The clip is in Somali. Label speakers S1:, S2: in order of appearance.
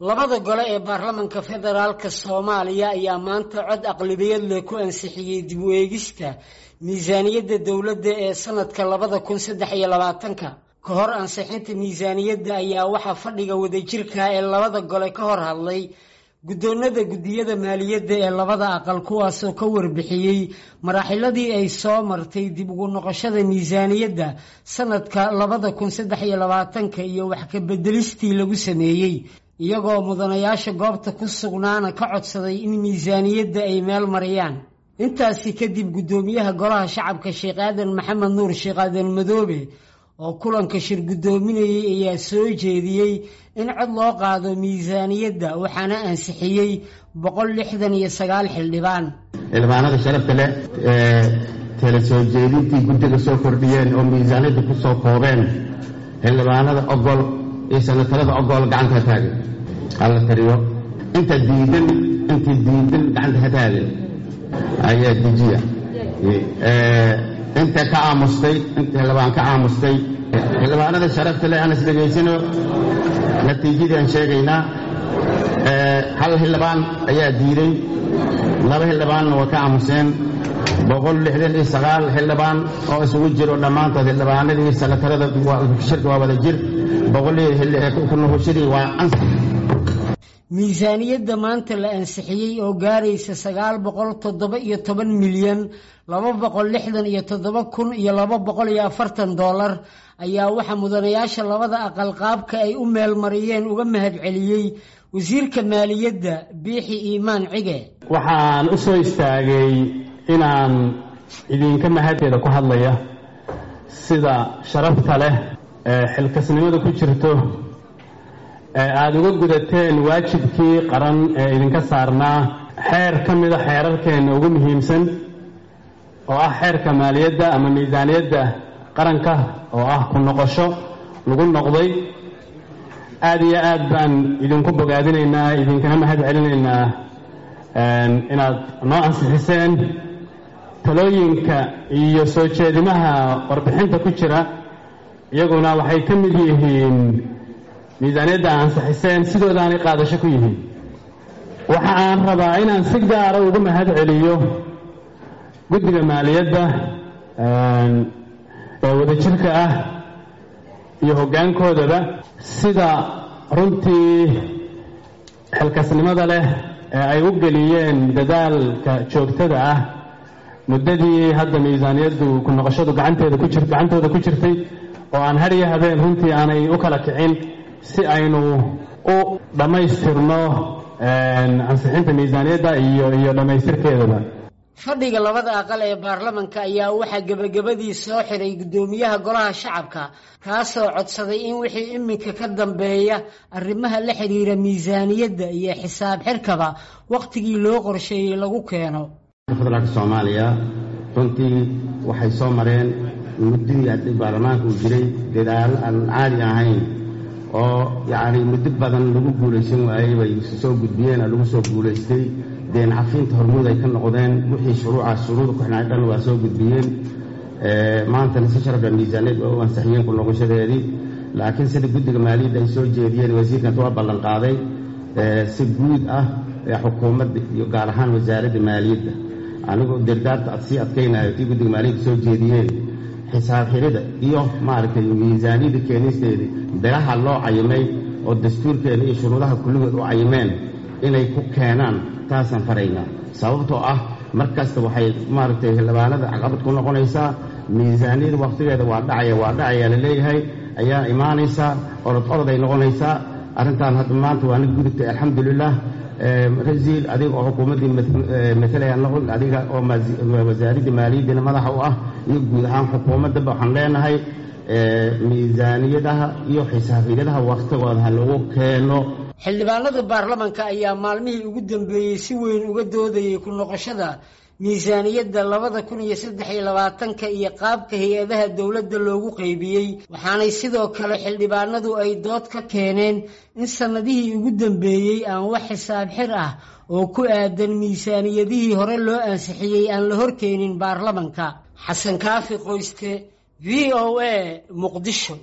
S1: labada gole ee baarlamanka federaalka soomaaliya ayaa maanta cod aqlabiyad leh ku ansixiyey dib u eegista miisaaniyadda dowladda ee sanadka labada kun saddex iyo labaatanka ka hor ansixinta miisaaniyadda ayaa waxaa fadhiga wadajirka ee labada gole ka hor hadlay guddoonada guddiyada maaliyadda ee labada aqal kuwaasoo ka warbixiyey maraaxiladii ay soo martay dib ugu noqoshada miisaaniyadda sanadka labada kun saddex iyo labaatanka iyo wax ka bedelistii lagu sameeyey iyagoo mudanayaasha goobta ku sugnaana ka codsaday in miisaaniyadda ay meel mariyaan intaasi kadib guddoomiyaha golaha shacabka sheekh aadan maxamed nuur sheekh aadan madoobe oo kulanka shir guddoominayay ayaa soo jeediyey in cod loo qaado miisaaniyadda waxaana ansixiyey boqol lixdan iyo sagaal xildhibaan
S2: xildhibaanada sharafta leh ee tala soo jeedintii guddiga soo kordhiyeen oo miisaaniyadda ku soo koobeen xildhibaanada ogol iyo sanatarada ogol gacanta ha taagin hala tariyo inta diidan intii diidan gacanta ha taagin ayaa dejiya inta ka aamustay inta xildhibaan ka aamustay xildhibaanada sharafta leh aan is dhegaysano natiijadii aan sheegaynaa hal xildhibaan ayaa diiday laba xildhibaanna waa ka aamuseen boqol lixdan iyo sagaal xildhibaan oo isugu jiro dhammaantood xildhibaanadii sanatarada shirka waa wada jir boqolkunuhushadii waa ansax
S1: miisaaniyadda maanta la ansixiyey oo gaaraysa sagaal boqol toddoba iyo toban milyan laba boqol lixdan iyo toddoba kun iyo laba boqol iyo afartan dollar ayaa waxaa mudanayaasha labada aqal qaabka ay u meelmariyeen uga mahadceliyey wasiirka maaliyadda biixi iimaan cige
S3: waxaan u soo istaagay inaan idinka mahadteeda ku hadlaya sida sharafta leh ee xilkasnimada ku jirto ee aada uga gudateen waajibkii qaran ee idinka saarnaa xeer ka mida xeerarkeenna ugu muhiimsan oo ah xeerka maaliyadda ama miisaaniyadda qaranka oo ah ku noqosho lagu noqday aada iyo aad baan idinku bogaadinaynaa idinkana mahad celinaynaa inaad noo ansixiseen talooyinka iyo soo jeedimaha warbixinta ku jira iyaguna waxay ka mid yihiin miisaaniyadda a ansixiseen sidoodaanay qaadasho ku yihiin waxa aan rabaa inaan si gaara uga mahad celiyo guddiga maaliyadda ee wadajirka ah iyo hoggaankoodaba sida runtii xilkasnimada leh ee ay u geliyeen dadaalka joogtada ah muddadii hadda miisaaniyaddu ku noqoshadu gacanteeda ku jir gacantooda ku jirtay oo aan har iyo habeen runtii aanay u kala kicin si aynu u dhammaystirno ansixinta miisaaniyadda iyo iyo dhammaystirkeedaba
S1: fadhiga labada aqal ee baarlamanka ayaa waxaa gebagabadii soo xiray guddoomiyaha golaha shacabka kaasoo codsaday in wixii iminka ka dambeeya arrimaha la xidhiira miisaaniyadda iyo xisaab xirkaba wakhtigii loo qorsheeyey lagu keeno
S2: federaalka soomaaliya runtii waxay soo mareen muddadii baarlamaanka uu jiray dadaalo aan caadi ahayn oo yacni muddo badan lagu guulaysan waayey bay soo gudbiyeen oo lagu soo guulaystay deen cafiinta hormuud ay ka noqdeen wixii shuruucaas shuruuda ku xidhnaa dhan waa soo gudbiyeen maantana si sharafla miisaaniyad waa u ansixiyeen ku noqoshadeedii laakiin sida guddiga maaliyadda ay soo jeediyeen wasiirkanta waa ballanqaaday si guud ah xukuumadda iyo gaar ahaan wasaaradda maaliyadda anigoo dirdaarta ad sii adkaynayo tii guddiga maaliyadda soo jeediyeen xisaab xirida iyo maaragtay miisaaniyadda keenisteedii biraha loo cayimay oo dastuurkeena iyo shuruudaha kulligood u cayimeen inay ku keenaan taasaan faraynaa sababtoo ah mar kasta waxay maaragtay xildhibaanada caqabad ku noqonaysaa miisaaniyada wakhtigeeda waa dhacaya waa dhacaya la leeyahay ayaa imaanaysaa orod orod ay noqonaysaa arrintan hadda maanta waa nig gudubtay alxamdulilah rasiil adiga oo xukuumaddii matalaya noqon adiga oo wasaaradda maaliyaddiina madaxa u ah iyo guud ahaan xukuumaddaba waxaan leenahay miisaaniyadaha iyo xisaabiyadaha wakhtigooda ha lagu keeno
S1: xildhibaanada baarlamanka ayaa maalmihii ugu dambeeyey si weyn uga doodayay ku noqoshada miisaaniyadda labada kun iyo saddex iyo labaatanka iyo qaabka hay-adaha dowladda loogu qaybiyey waxaanay sidoo kale xildhibaanadu ay dood ka keeneen in sannadihii ugu dambeeyey aan wax xisaab xir ah oo ku aadan miisaaniyadihii hore loo ansixiyey aan la horkeenin baarlamanka xasan kaafi qoyste v o a muqdisho